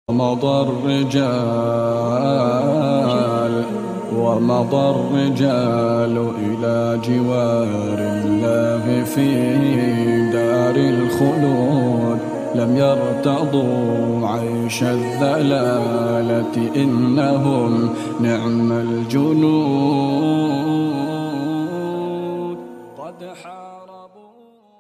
ومضى الرجال ومضى الرجال إلى جوار الله في دار الخلود لم يرتضوا عيش الذلالة إنهم نعم الجنود قد حاربوا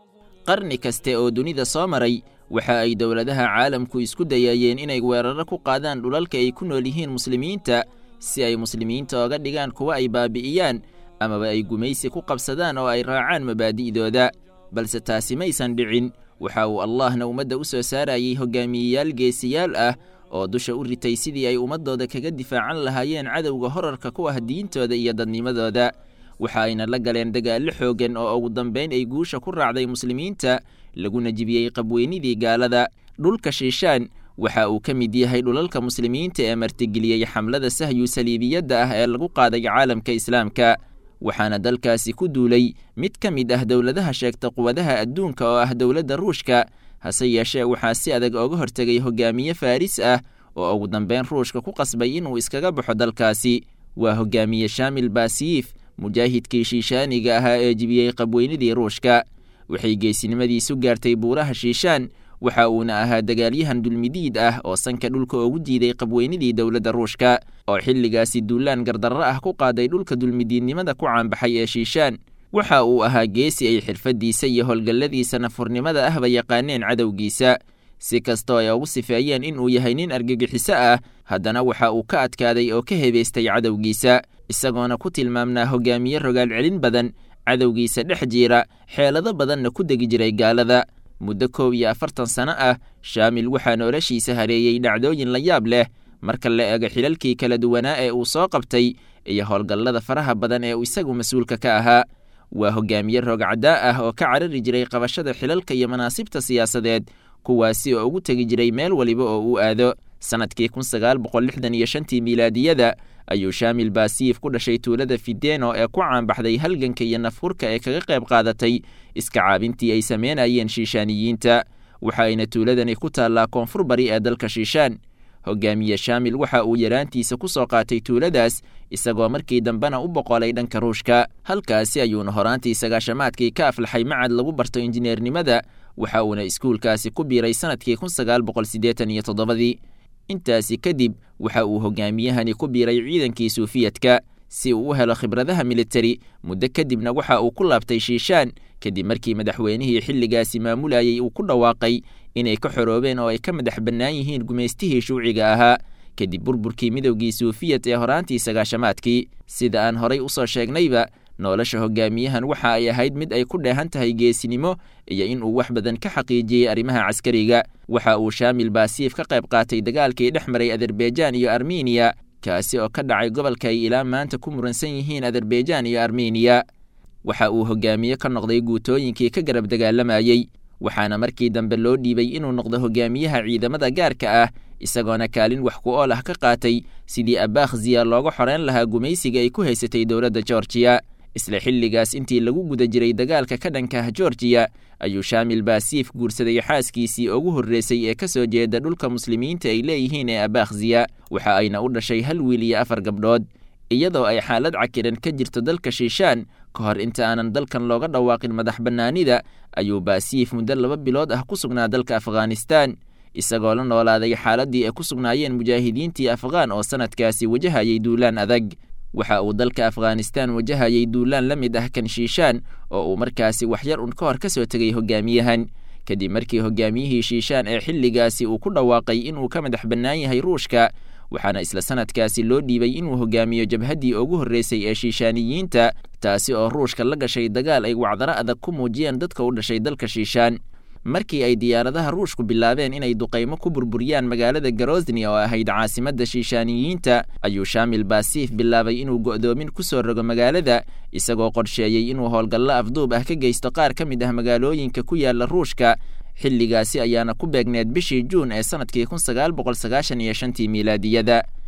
qarni kaste oo dunida soo maray waxa ay dowladaha caalamku isku dayayeen inay weeraro ku qaadaan dhulalka ay ku nool yihiin muslimiinta si ay muslimiinta oga dhigaan kuwa ay baabi'iyaan amaba ay gumaysi ku qabsadaan oo ay raacaan mabaadi'dooda balse taasi maysan dhicin waxa uu allahna ummadda u soo saarayey hogaamiyeyaal geesiyaal ah oo dusha u ritay sidii ay ummaddooda kaga difaacan lahaayeen cadowga horarka ku ah diintooda iyo dadnimadooda waxa ayna la galeen dagaallo xooggan oo ugu dambayn ay guusha ku raacday muslimiinta laguna jibiyey qabweynidii gaalada dhulka shiishaan waxa uu ka mid yahay dhulalka muslimiinta ee martigeliyey xamlada sahyu saliibiyadda ah ee lagu qaaday caalamka islaamka waxaana dalkaasi ku duulay mid ka mid ah dowladaha sheegta quwadaha adduunka oo ah dowladda ruushka hase yeeshee waxaa si adag ooga hortegay hogaamiye faaris ah oo ugu dambeyn ruushka ku qasbay inuu iskaga baxo dalkaasi waa hogaamiye shaamil baasiyiif mujaahidkii shiishaaniga ahaa ee jibiyey qabweynidii ruushka waxay geesinimadiisu gaartay buuraha shiishaan waxa uuna ahaa dagaalyahan dulmidiid ah oo sanka dhulka ugu diiday qabweynidii dowladda ruushka oo xilligaasi duulaan gardarro ah ku qaaday dhulka dulmidiidnimada ku caanbaxay ee shiishaan waxa uu ahaa geesi ay xirfaddiisa iyo howlgalladiisa nafurnimada ahba yaqaaneen cadowgiisa si kastoo ay ugu sifeeyeen inuu yahay nin argagixiso ah haddana waxa uu ka adkaaday oo ka hebaystay cadowgiisa isagoona ku tilmaamnaa hogaamiye rogaal celin badan cadowgiisa dhex jiira xeelado badanna ku degi jiray gaalada muddo koob iyo afartan sano ah shaamil waxaa noloshiisa hareeyey dhacdooyin la yaab leh marka la eego xilalkii kala duwanaa ee uu soo qabtay iyo howlgallada faraha badan ee uu isagu mas-uulka ka ahaa waa hogaamiye roogcaddaa ah oo ka carari jiray qabashada xilalka iyo manaasibta siyaasadeed kuwaasi oo ugu tegi jiray meel waliba oo uu aado sannadkii kun sagaal boqol lixdan iyo shantii miilaadiyada ayuu shaamil baasiif ku dhashay tuulada fideno ee ku caanbaxday halganka iyo nafhurka ee kaga qayb qaadatay iska caabintii ay sameynayeen shiishaaniyiinta waxa ayna tuuladani ku taallaa koonfur bari ee dalka shiishaan hogaamiye shaamil waxa uu yaraantiisa ku soo qaatay tuuladaas isagoo markii dambena u boqolay dhanka ruushka halkaasi ayuuna horaantii sagaashamaadkii ka aflaxay macad lagu barto injineernimada waxa uuna iskuulkaasi ku biiray sannadkii kun sagaal boqol siddeetan iyo toddobadii intaasi kadib waxa uu hogaamiyahani ku biiray ciidankii suufiyadka si uu u helo khibradaha militari muddo kadibna waxa uu ku laabtay shiishaan kadib markii madaxweynihii xilligaasi maamulayey uu ku dhawaaqay inay ka xoroobeen oo ay ka madax bannaan yihiin gumaystihii shuuciga ahaa kadib burburkii midowgii suufiyad ee horaantii sagaashamaadkii sida aan horay u soo sheegnayba nolosha hogaamiyahan waxa ay ahayd mid ay ku dheehan tahay geesinimo iyo in uu wax badan ka xaqiijiyey arrimaha caskariga waxa uu shaamil baasiif ka qayb qaatay dagaalkii dhex maray azerbaijan iyo armeniya kaasi oo ka dhacay gobolka ay ilaa maanta ku muransan yihiin azerbaijan iyo armeniya waxa uu hogaamiye ka noqday guutooyinkii ka garab dagaalamayey waxaana markii dambe loo dhiibay inuu noqdo hogaamiyaha ciidamada gaarka ah isagoona kaalin wax ku ool ah ka qaatay sidii abakhziya looga xoreyn lahaa gumaysiga ay ku haysatay dowladda georgiya isla xilligaas intii lagu guda jiray dagaalka ka dhanka ah georgiya ayuu shaamil baasiif guursaday xaaskiisii ugu horreysay ee ka soo jeeda dhulka muslimiinta ay leeyihiin ee abakhziya waxa ayna u dhashay hal wiil iyo afar gabdhood iyadoo ay xaalad cakiran ka jirto dalka shiishaan ka hor inta aanan dalkan looga dhawaaqin madax bannaanida ayuu baasiif muddo laba bilood ah ku sugnaa dalka afghanistaan isagoo la noolaaday xaaladdii ay ku sugnaayeen mujaahidiintii afghaan oo sannadkaasi wajahayay duulaan adag waxa uu dalka afghanistaan wajahayay duulaan la mid ah kan shiishaan oo uu markaasi waxyar un ka hor ka soo tegay hogaamiyahan kadib markii hogaamiyihii shiishaan ee xilligaasi uu ku dhawaaqay inuu ka madax bannaan yahay ruushka waxaana isla sannadkaasi loo dhiibay inuu hogaamiyo jabhaddii ugu horreysay ee shiishaaniyiinta taasi oo ruushka la gashay dagaal ay wacdaro adag ku muujiyeen dadka u dhashay dalka shiishaan markii ay diyaaradaha ruushku bilaabeen inay duqaymo ku burburiyaan magaalada garosni oo ahayd caasimadda shiishaaniyiinta ayuu shaamil baasiif bilaabay inuu go'doomin ku soo rogo magaalada isagoo qorsheeyey inuu howlgallo afduub ah ka geysto qaar ka mid ah magaalooyinka ku yaala ruushka xilligaasi ayaana ku beegneed bishii juun ee sannadkii kun sagaal boqol sagaashan iyo shantii miilaadiyada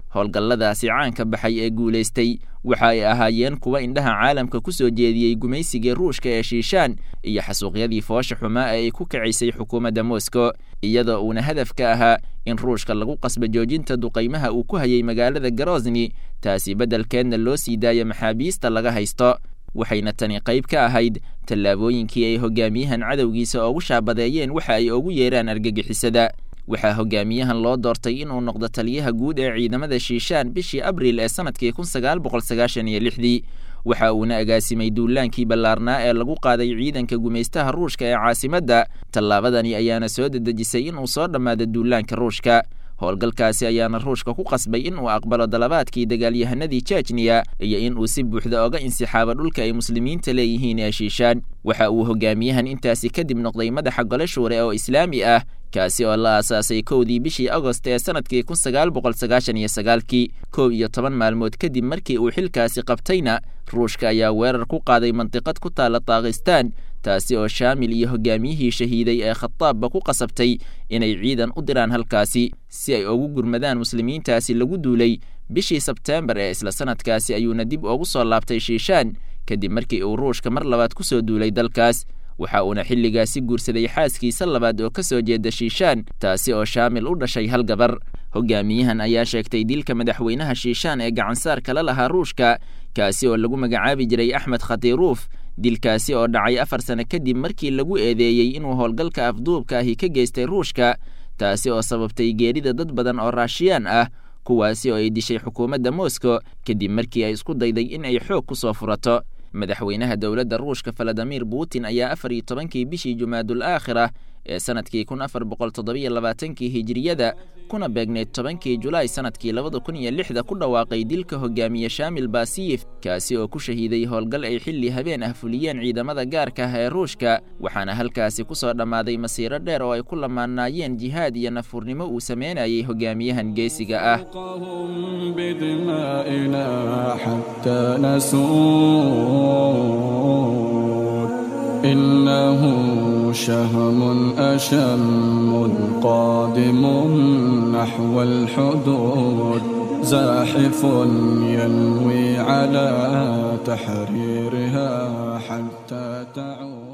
howlgalladaasi caanka baxay ee guulaystay waxa ay ahaayeen kuwa indhaha caalamka ku soo jeediyey gumaysigii ruushka ee shiishaan iyo xasuuqyadii foosha xumaa ee ay ku kacisay xukuumadda moscow iyadoo uuna hadaf ka ahaa in ruushka lagu qasba joojinta duqaymaha uu ku hayay magaalada garosni taasi beddelkeedna loo sii daayo maxaabiista laga haysto waxayna tani qayb ka ahayd tallaabooyinkii ay hogaamiyahan cadowgiisa oogu shaabadeeyeen waxa ay ugu yeeraan argagixisada waxaa hogaamiyahan loo doortay inuu noqdo taliyaha guud ee ciidamada shiishaan bishii abriil ee sanadkii kun sagaal boqol sagaashan iyo lixdii waxa uuna agaasimay duulaankii ballaarnaa ee lagu qaaday ciidanka gumaystaha ruushka ee caasimadda tallaabadani ayaana soo dedejisay inuu soo dhammaado duulaanka ruushka howlgalkaasi ayaana ruushka ku qasbay in uu aqbalo dalabaadkii dagaalyahanadii jejniya iyo in uu si buuxda oga insixaabo dhulka ay muslimiinta leeyihiin ee shiishaan waxa uu hogaamiyahan intaasi kadib noqday madaxa gole shuure oo islaami ah kaasi oo la aasaasay kowdii bishii agost ee sanadkii kun sagaal boqol sagaashan iyo sagaalkii kow iyo toban maalmood kadib markii uu xilkaasi qabtayna ruushka ayaa weerar ku qaaday mandiqad ku taala taakhistaan taasi oo shaamil iyo hogaamiyihii shahiiday ee khataabba ku qasabtay inay ciidan u diraan halkaasi si ay ugu gurmadaan muslimiintaasi lagu duulay bishii sebteembar ee isla sanadkaasi ayuuna dib ugu soo laabtay shiishaan kadib markii uu ruushka mar labaad ku soo duulay dalkaas waxa uuna xilligaasi guursaday xaaskiisa labaad oo ka soo jeeda shiishaan taasi oo shaamil u dhashay hal gabar hogaamiyahan ayaa sheegtay dilka madaxweynaha shiishaan ee gacansaar kala lahaa ruushka kaasi oo lagu magacaabi jiray axmed khatiruuf dilkaasi oo dhacay afar sano kadib markii lagu eedeeyey inuu howlgalka afduubka ahi ka geystay ruushka taasi oo sababtay geerida dad badan oo raashiyaan ah kuwaasi oo ay dishay xukuumadda moscow kadib markii ay isku dayday in ay xoog ku soo furato madaxweynaha dowladda ruushka valadimir putin ayaa afar iyo tobankii bishii jumaadul aakhira ee sanadkii kun afar boqol toddobiyo labaatankii hijiriyada kuna beegneyd tobankii julaay sanadkii labada kun iyo lixda ku dhawaaqay dilka hogaamiye shaamil basiyif kaasi oo ku shahiiday howlgal ay xilli habeen ah fuliyeen ciidamada gaarka ah ee ruushka waxaana halkaasi ku soo dhammaaday masiiro dheer oo ay ku lamaanaayeen jihaad iyo nafurnimo uu sameynayay hogaamiyahan geesiga ah إنه شهم أشم قادم نحو الحدود زاحف ينوي على تحريرها حتى تعود